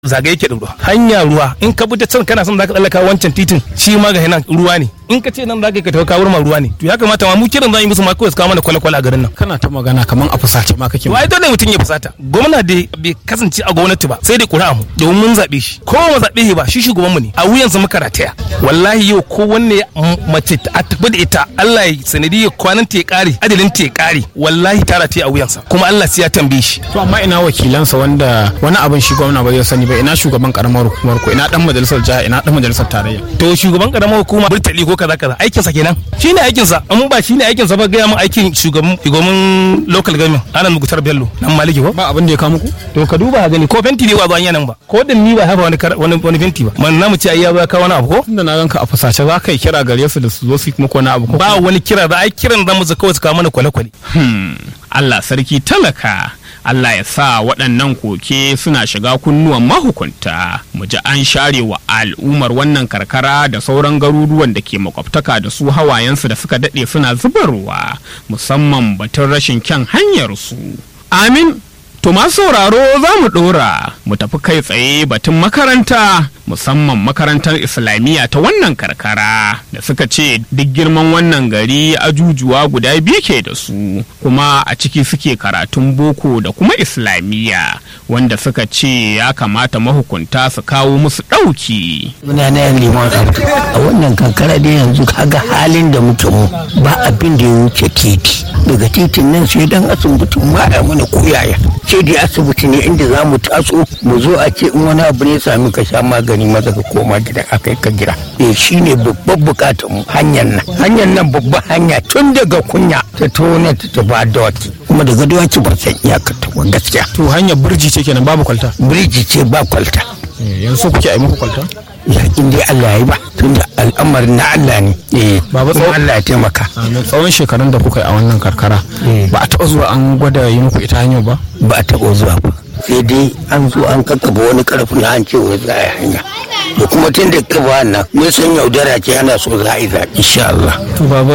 zagaye ke da ruwa hanya ruwa in ka bi ta can kana son zaka tsallaka wancan titin shi ma ga nan ruwa ne in ka ce nan zaka ka tafi kawar ma ruwa ne to ya kamata ma mu kiran zan yi musu ma kawai su kawo mana kwale-kwale a garin nan kana ta magana kaman a fusace ma kake to ai dole mutum ya fusata gwamna da bai kasance a gwamnati ba sai dai ƙuri'a mu domin mun zaɓe shi ko mu zaɓe shi ba shi shugaban mu ne a wuyansa muka rataya wallahi yau ko wanne mace a tafi da ita Allah ya sanadi ya kwanan ta ya ƙare adalin ta ya ƙare wallahi ta rataya a wuyansa kuma Allah sai ya tambaye shi to amma ina wakilansa wanda wani abin shi gwamna ba zai sani ba ina shugaban karamar hukumar ko ina dan majalisar jiha ina dan majalisar tarayya to shugaban karamar hukuma burtali ko kaza kaza aikin sa kenan shine aikin sa amma ba shine aikin sa ba ga mun aikin shugaban shugaban local government anan mugutar bello nan maliki ko ba abin da ya kawo muku to ka duba gani ko fenti ne ba zuwa nan ba ko da ni ba haka wani wani wani fenti ba man namu ce ai ya ba ka wani abu ko tunda na ganka a fusace za ka yi kira gare su da su zo su yi muku wani abu ko ba wani kira da ai kiran zamu zaka kawai su kawo mana kwale-kwale Hmm, Allah sarki talaka Allah ya sa waɗannan koke suna shiga kunnuwan mahukunta mu ji an share wa al'ummar wannan karkara da sauran garuruwan da ke makwabtaka da su hawayensu da suka daɗe suna zubarwa musamman batun rashin kyan hanyarsu amin To masu sauraro za mu ɗora mu tafi kai tsaye batun makaranta musamman makarantar islamiyya ta wannan karkara da suka ce duk girman wannan gari ajujuwa guda biyu ke da su kuma a ciki suke karatun boko da kuma islamiyya wanda suka ce ya kamata mahukunta su kawo musu ɗauki. muna na yan liman abdu a wannan kankara da yanzu kaga halin da muke mu ba abin da ya wuce titi daga titin nan sai dan asibitin ma a mana koyaya ce dai asibiti ne inda za mu taso mu zo a ce in wani abu ne sami ka sha magani maza ka koma gida a kai ka gida eh shine babban bukatar mu hanyar nan hanyar nan babban hanya tun daga kunya ta tona ta tafi dawaki kuma daga dawaki ba san iyakar ta ba gaskiya To hanyar burji ce kenan babu kwalta. biriji ce ba kwalta Yanzu kuke a yi muku kwalta? ya in dai Allah ya yi ba tunda al'amarin na Allah ne eh Baba kuma tsawo- Allah ya taimaka Amin. Tsawon shekarun da kuka yi a wannan karkara ba a taɓa zuwa an gwada yi muku ita hanyar ba? ba a taɓa zuwa ba sai dai an zo an kakkaba wani karfin an ce wai za a yi hanya da kuma tun da kaba nan mun san yaudara ce ana so za a yi zaɓe insha Allah To baba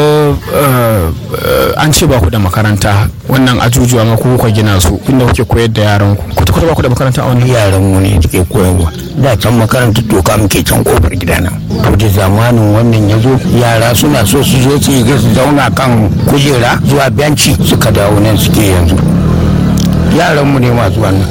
eh, eh, an ce ba ku da makaranta wannan ajujuwa ma ku kuka gina su inda kuke koyar da yaran ku. Kwata kwata ba ku da makaranta a wannan. yaran mu ne suke koyarwa da can makarantar doka muke can kofar gidana to da zamanin wannan ya zo yara suna so su zo su yi su zauna kan kujera zuwa benci suka dawo nan suke yanzu yaran mu ne masu wannan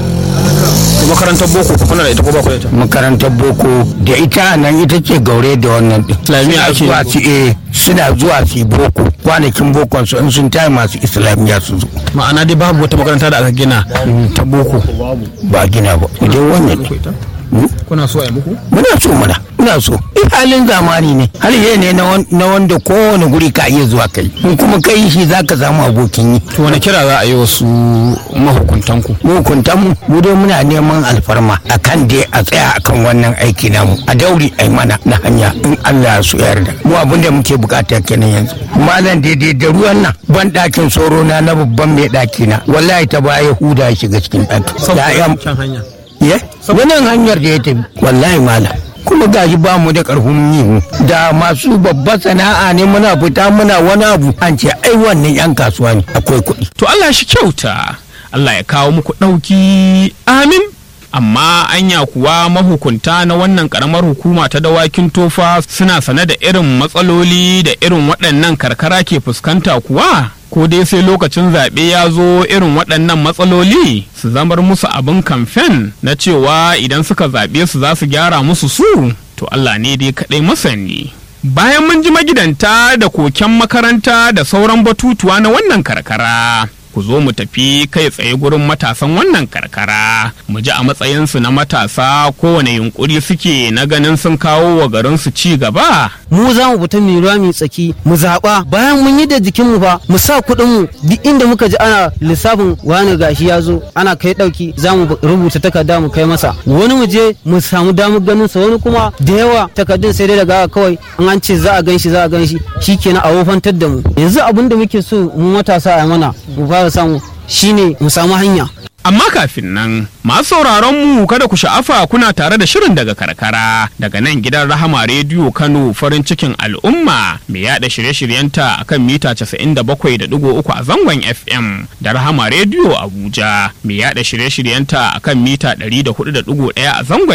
To makarantar boko ku kuna da ita ko ba ku da ita? makarantar boko da ita nan ita ce gaure da wannan din Islamiyya Suna ake zuwa su eh suna zuwa su yi boko kwanakin bokon su in sun tayi masu islamiyya su zo Ma'ana dai babu wata makaranta da aka gina ta boko. ba a gina ba idan wannan ne Kuna so a yi muku? muna so mana muna so in halin zamani ne har yi ne na wan- na wanda kowane guri ka iya zuwa kai in kuma kai shi za ka samu abokin yi To wani kira za a yi wasu mahukuntan ku? mukuntan mu mu dai muna neman alfarma akan dai a tsaya akan wannan aiki namu a dauri ai mana na hanya in Allah ya so yarda mu abin da muke bukata kenan yanzu malam daidai da ruwan nan ban dakin soro na na babban mai daki na wallahi ta baya huda ya shiga cikin daki ya'yan Kyan hanya. ye wannan hanyar da ya tafi wallahi malam kuma gashi ba mu da karfin yi da masu babbar sana'a ne muna fita muna wani abu an ce ai wannan yan kasuwa ne akwai kuɗi To Allah shi kyauta, Allah ya kawo muku ɗauki amin. Amma anya kuwa mahukunta na wannan ƙaramar hukuma ta dawakin tofa suna sane da irin matsaloli da irin waɗannan karkara ke fuskanta kuwa? Ko dai sai lokacin zaɓe ya zo irin waɗannan matsaloli su zamar musu abin kamfen na cewa idan suka zaɓe su za su gyara musu su? To Allah ne dai kaɗai masani. Bayan mun ji magidanta da koken makaranta da sauran batutuwa na wannan karkara, ku zo mu tafi kai tsaye gurin matasan wannan karkara, mu ji a matsayinsu na matasa kowane yunkuri suke na ganin sun kawo wa garinsu ci gaba. mu za mu fita mai ruwa mai tsaki mu zaɓa bayan mun yi da jikinmu fa mu sa kuɗin mu duk inda muka ji ana lissafin wani gashi ya zo ana kai ɗauki za mu rubuta takarda mu kai masa wani mu je mu samu damar ganin sa wani kuma da yawa takardun sai dai daga kawai in an ce za a gan shi za a gan shi shikenan a wofantar da mu yanzu abin da muke so mu matasa a mana mu fara samu shine mu samu hanya Amma kafin nan, masu sauraron mu kada ku sha'afa kuna tare da shirin daga karkara daga nan gidan Rahama Rediyo Kano farin cikin al'umma mai yada shirye-shiryenta akan mita 97.3 a zangon FM da Rahama Rediyo Abuja mai yada shirye-shiryenta akan mita 104.1 a zangon